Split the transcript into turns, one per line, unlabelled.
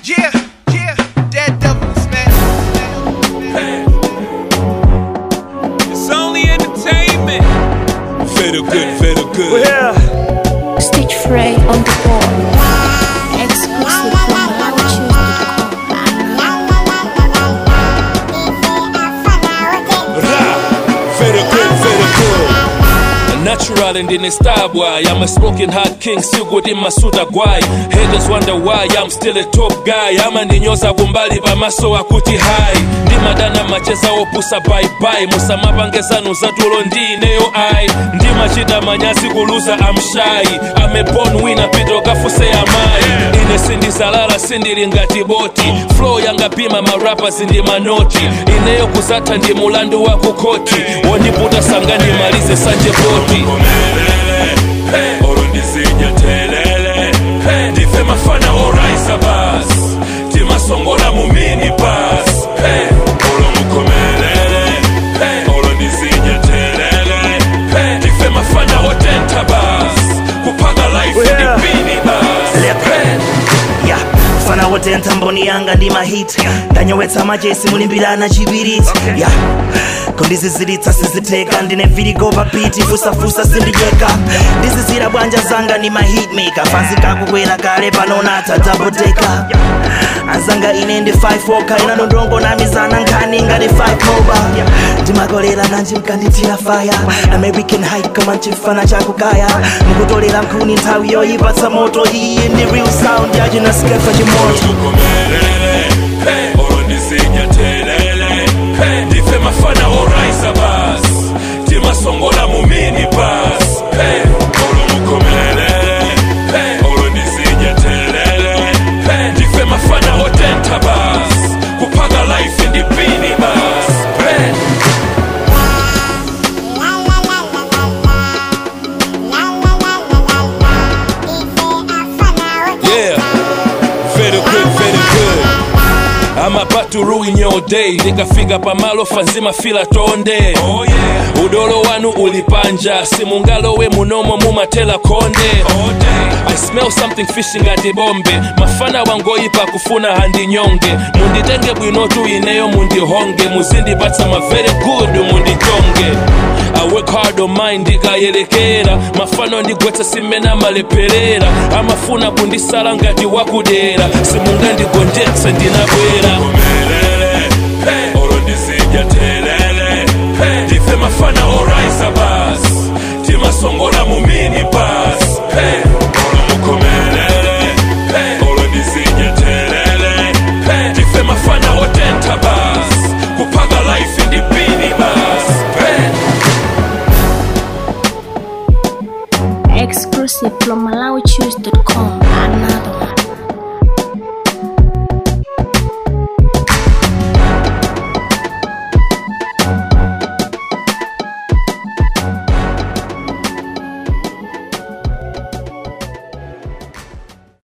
Yeah, yeah, dead devils, man.
It's only entertainment.
Feel good, feel good.
Stitch Frey on the board. Exclusive from
Feel good, feel good. Natural and in a star boy. I'm a smoking hot king, still good in my suit guy. Haters wonder why I'm still a top guy. ama ndinyoza kumbali pamaso akuti hai ndimadana macheza opusa baibai musamapangezanu zatulo ndineyo ai ndimachita manyazi kuluza amshai amebon wina pito kafuse amayi ine sindizalala sindili ngati boti flow yangapima marapa sindi manoti ineyo kuzatha ndi mulandu wa kukoti wondiputa sanga ndimalize sanje boti olundisinya telele ndife mafana oraisa bas timasongola mu mini bas olumukomelele olundisinya telele ndife mafana otenta bas kupaga life
Yeah.
ndipini bas
ya fana wote ntamboni yanga ndi mahit ndanyowetsa majesi mulimbirana chibiriti ya kondizizilitsa siziteka ndine viligo papiti fusafusa sindijeka ndizizira bwanja zanga ndi mahitmaker fansi kakukwera kale panonata daboteka anzanga ine ndi 5 oka ina ndondongo na mizana nkhani ngati 5 moba ndimakolera nanji mkandithira faya american high koma mchifana chakukaya mukutolera nkhuni nthawi yoyipatsa moto iyi ndi real sound yachinasikefa chimoto
olumukomelele olundisinya telele ndife mafana oraisa bas timasongola mu mini bas olumukomelele olundisinya telele ndife mafana otenta bas kupaga life ndipini bas Yeah, very good, very good. I'm about to ruin your day nikafika pamalo fanzima fila tonde oh, yeah. udolo wanu ulipanja simungalowe munomo mumatela konde oh, I smell something fishing ngati bombe mafana wangoyipa kufuna handinyonge munditenge bwinotu ineyo mundihonge muzindipatsa ma very good mundichonge I work hard on mine ndikayelekera mafano ndigwetsa simena maleperera amafuna kundisala ngati wakudera simungandigonjetse ndinabwera olondisija telele ndife mafana oraisa bas timasongola mu mini bas